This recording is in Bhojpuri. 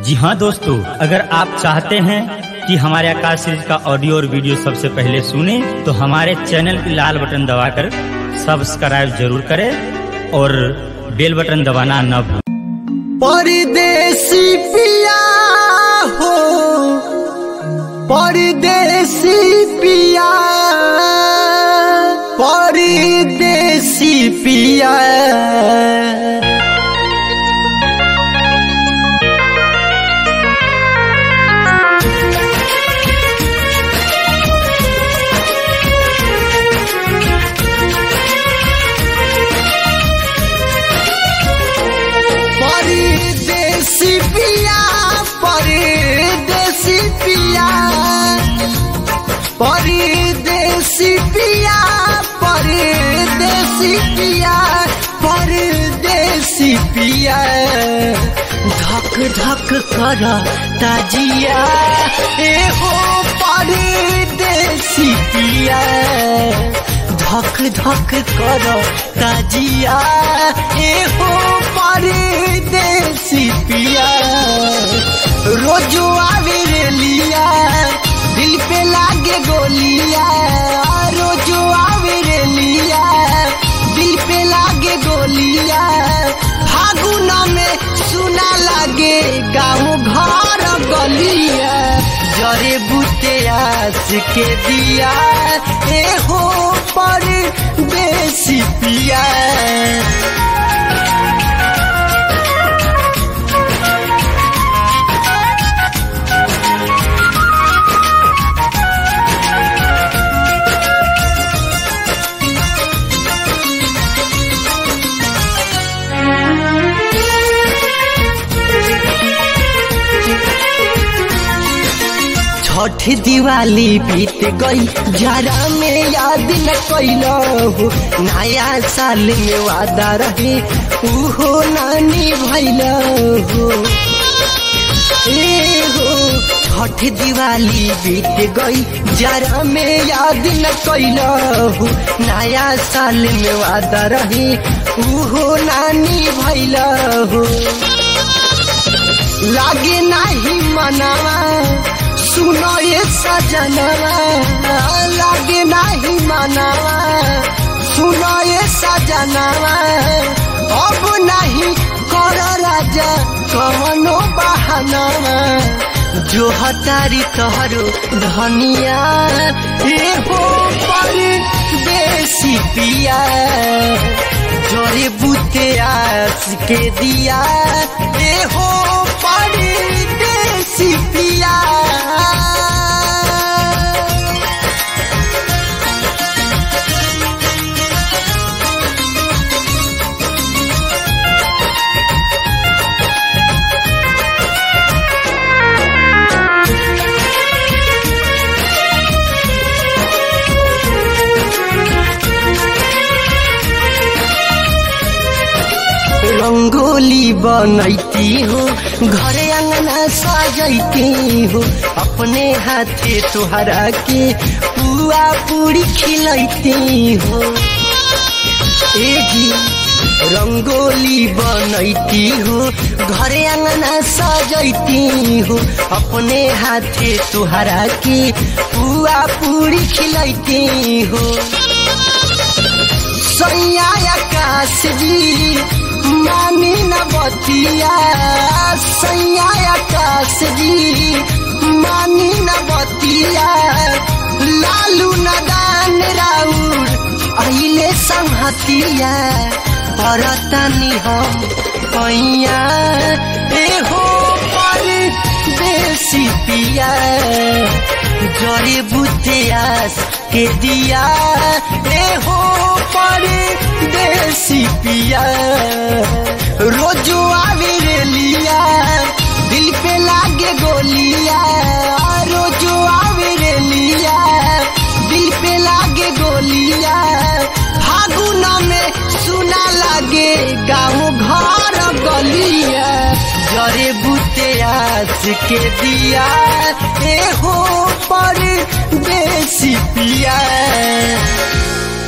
जी हाँ दोस्तों अगर आप चाहते हैं कि हमारे आकाश सीरीज का ऑडियो और वीडियो सबसे पहले सुने तो हमारे चैनल की लाल बटन दबाकर सब्सक्राइब जरूर करें और बेल बटन दबाना न भूलें परदेसी पिया हो परदेसी पिया परदेसी पिया परदेसी पिया परदेसी पिया परदेसी पिया परदेसी पिया परदेसी पिया धक धक कर ताजिया ए हो परदेसी पिया धक धक कर ताजिया ए हो परदेसी पिया रोजो आवे रे लिया दिल पे लागे गोलिया रोजो आवे रे लिया दिल पे लागे गोलिया फागुन में सुना लागे गाँव घर गलिया जरे बुते आस के दिया ए हो पर देसी पिया छठ दिवाली बीत गई जरा में याद न कैल हो नया साल में वादा रहे उहो नानी भैल हो ए हो छठ दिवाली बीत गई जरा में याद न कैल हो नया साल में वादा रहे उहो नानी भैल हो लागे नाही मनावा सुनो ये सजनवा लागे नाही मनावा सुनो ये सजनवा अब नहीं कर राजा कवनो बहानवा जो हतारी तोहरो धनिया ए हो पर देसी पिया जोरे बुते आस के दिया ए हो पर देसी पिया रंगोली बनैती हो घरे अंगना सजैती हो अपने हाथे तुहरा के पुआ पूरी खिलैती हो ए जी रंगोली बनैती हो घरे अंगना सजैती हो अपने हाथे तुहरा के पुआ पूरी खिलैती हो सैया आकाश जी मानी न बतिया सैया आकाश जी मानी न बतिया लालू नदान राउर अहिले संहतिया परतनी हम पैया ए हो पर देसी पिया जरे बुतियास के दिया ए हो पर देसी पिया रोजो आवे रे लिया दिल पे लागे गोलिया रोजो आवे रे लिया दिल पे लागे गोलिया फागुन में सुना लागे गाँव घर गलिया जरे बुते आस के दिया ए हो पर देसी पिया